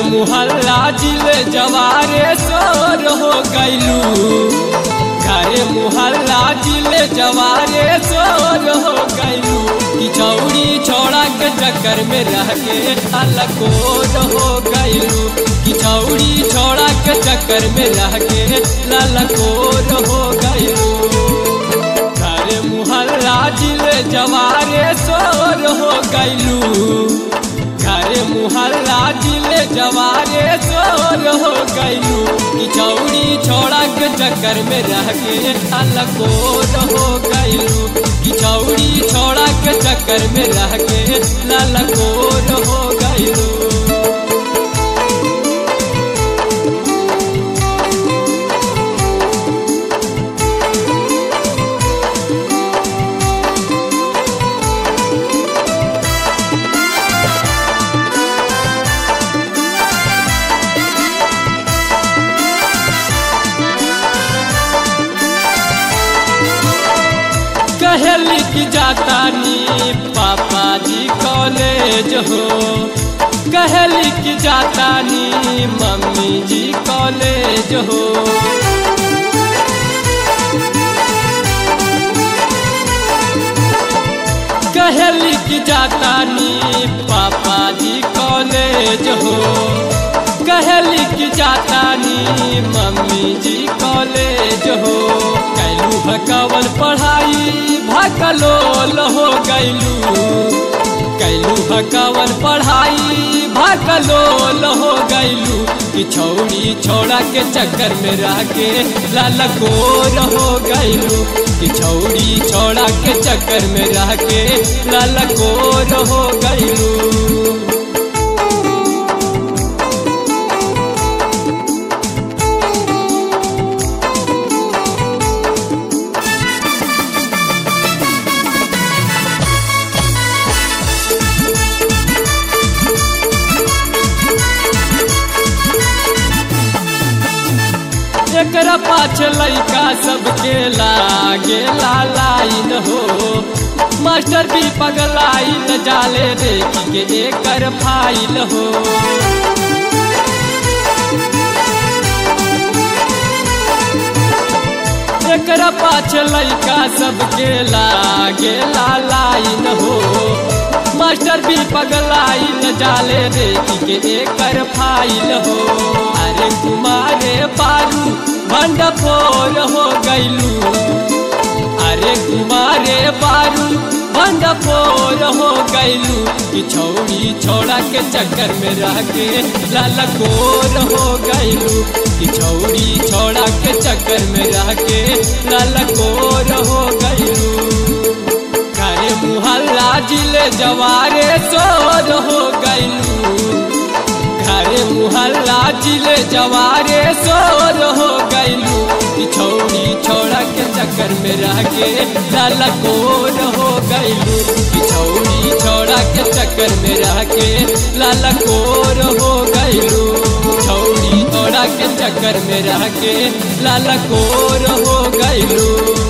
मुहल्ला जिले जवारे सोर हो गैलू घरे मुहल्ला जिले जवारे सोर हो गैलू किचौड़ी छोड़ा के चक्कर में रह के अलकोर हो गैलू किचौड़ी छोड़ा के चक्कर में रह के ललकोर हो गैलू घरे मुहल्ला जिले जवारे सोर हो गैलू घरे मुहल्ला जिले जवारे सोर हो गैलू किचौड़ी छोड़ा के चक्कर में रह के अलकोर हो गैलू किचौड़ी छोड़ा के चक्कर में रह के ललकोर हो गैलू कहली कि जाता नी पापा जी कॉलेज हो कहली कि जाता नी मम्मी जी कॉलेज हो कहली कि जाता नी पापा जी कॉलेज हो कहली कि जाता नी मम्मी जी कॉलेज हो कैलू भकवन पढ़ाई भकलोल हो गैलू कैलू भकवन पढ़ाई भकलोल हो गैलू कि छौड़ी छोड़ा के चक्कर में रह के ललकोर हो गैलू कि छौड़ी छोड़ा के चक्कर में रह के ललकोर हो गैलू एकरा पाछ लैका सबके लागे लाइन हो मास्टर भी पगलाइन जाले देख के एकर फाइल हो एकरा पाछ लैका सबके लागे लाइन हो मास्टर भी पगलाइन जाले देख के एकर फाइल हो अरे कुमारे पारू भंडफोर हो गैलू अरे कुमारे पारू भंडफोर हो गैलू कि छौड़ी छोड़ा के चक्कर में रह के ललकोर हो गैलू कि छौड़ी छोड़ा के चक्कर में रह के ललकोर हो गैलू घरे मुहल्ला जिले जवारे सोर हो गैलू घरे मुहल्ला जिले जवारे सोर हो गैलू छौड़ी छोड़ा के चक्कर में रह के ललकोर हो गैलू छौड़ी छोड़ा के चक्कर में रह के ललकोर हो गैलू छौड़ी छोड़ा के चक्कर में रह के ललकोर हो गैलू